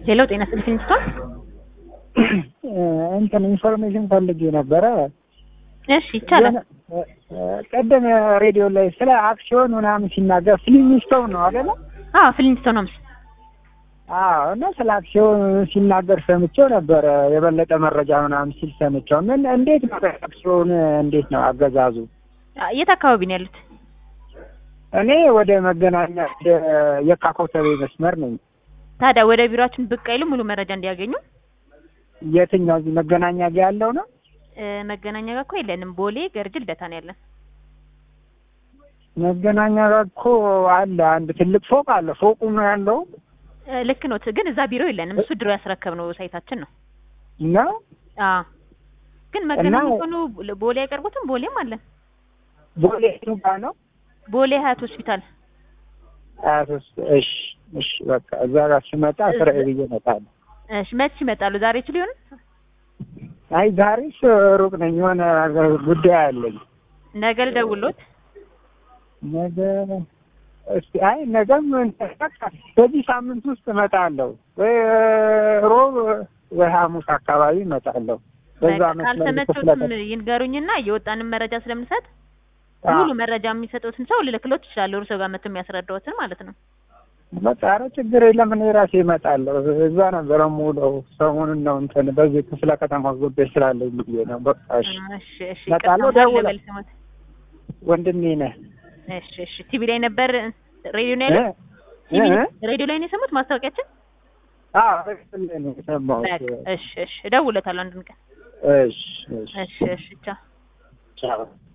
ሌላው ጤና ስልክ እንስቷል። እንትን ኢንፎርሜሽን ፈልጌ ነበረ። እሺ ይቻላል። ቀደም ሬዲዮ ላይ ስለ አክሲዮን ምናምን ሲናገር ፍሊሚስቶን ነው አይደለ? አዎ ፍሊንስቶን ነው። አዎ እና ስለ አክሲዮን ሲናገር ሰምቼው ነበረ። የበለጠ መረጃ ምናምን ሲል ሰምቼው። ምን እንዴት ነው አክሲዮን እንዴት ነው አገዛዙ? የት አካባቢ ነው ያሉት? እኔ ወደ መገናኛ ወደ የካ ኮተቤ መስመር ነኝ። ታዲያ ወደ ቢሮአችን ብቅ አይሉ ሙሉ መረጃ እንዲያገኙ። የትኛው እዚህ መገናኛ ጋ ያለው ነው? እ መገናኛ ጋር እኮ የለንም። ቦሌ ገርጅ ልደታ ነው ያለን። መገናኛ ጋር እኮ አለ አንድ ትልቅ ፎቅ አለ። ፎቁ ነው ያለው እ ልክ ነው፣ ግን እዛ ቢሮ የለንም። እሱ ድሮ ያስረከብነው ሳይታችን ነው። ነው አዎ ግን መገናኛ ሆኖ ቦሌ አይቀርቡትም። ቦሌም አለን። ቦሌ ጋ ነው ቦሌ ሀያት ሆስፒታል። ሀያ ሶስት እሺ እሺ በቃ እዛ ጋር ስመጣ ስራዬ ብዬ እመጣለሁ። እሺ መች ይመጣሉ? ዛሬ ይችሉ ይሆን? አይ ዛሬስ ሩቅ ነኝ፣ የሆነ ጉዳይ አለኝ። ነገ ልደውልዎት። ነገ እስቲ አይ ነገም በቃ በዚህ ሳምንት ውስጥ እመጣለሁ፣ ወይ ሮብ ወይ ሐሙስ አካባቢ እመጣለሁ። በዛ መስመር ካልተመቸዎትም ይንገሩኝና እየወጣንን መረጃ ስለምንሰጥ ሙሉ መረጃ የሚሰጡትን ሰው ልልክሎት ይችላሉ። እርስዎ ጋር መጥቶ የሚያስረዳዎትን ማለት ነው። በቃ ኧረ ችግር የለም እኔ ራሴ እመጣለሁ። እዛ ነበረ የምውለው ሰሞኑን ነው እንትን በዚህ ክፍለ ከተማ ጉዳይ ስላለኝ ብዬ ነው። በቃ እሺ እሺ እሺ እመጣለሁ። ይቅርታ ደውለ ልበል ስሞት። ወንድሜ ነህ እሺ እሺ ቲቪ ላይ ነበር ሬዲዮ ላይ ያለው ቲቪ እ? ሬዲዮ ላይ ነው የሰሙት ማስታወቂያችን። አዎ በስልክ ላይ ነው የሰማሁት። በቃ እሺ እሺ እደውልለታለሁ አንድ ቀን። እሺ እሺ እሺ እሺ ቻው። ቻው